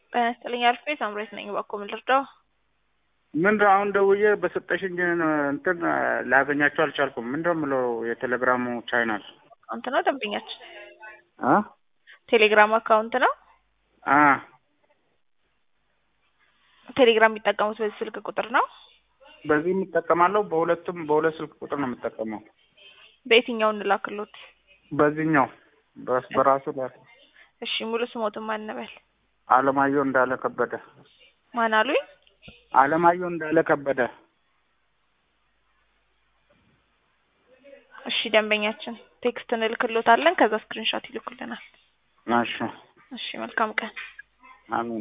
ጤና ይስጥልኝ አልፌ ሳምሬት ነኝ። እባክዎ ምን ልርዳው? ምንድን ነው አሁን ደውዬ በሰጠሽኝ እንትን ላገኛቸው አልቻልኩም። ምንድን ነው የምለው የቴሌግራሙ ቻይናል አካውንት ነው ደንበኛችን አ ቴሌግራም አካውንት ነው። አ ቴሌግራም የሚጠቀሙት በዚህ ስልክ ቁጥር ነው። በዚህ የምጠቀማለሁ። በሁለቱም በሁለት ስልክ ቁጥር ነው የምጠቀመው። በየትኛው እንላክሎት? በዚህኛው በስ- በራሱ ላይ እሺ ሙሉ ስሞትን ማን እንበል? አለማየሁ እንዳለ ከበደ። ማን አሉኝ? አለማየሁ እንዳለ ከበደ። እሺ ደንበኛችን ቴክስት እንልክሎታለን። ከዛ ስክሪንሾት ይልኩልናል። እሺ እሺ መልካም ቀን። አሜን።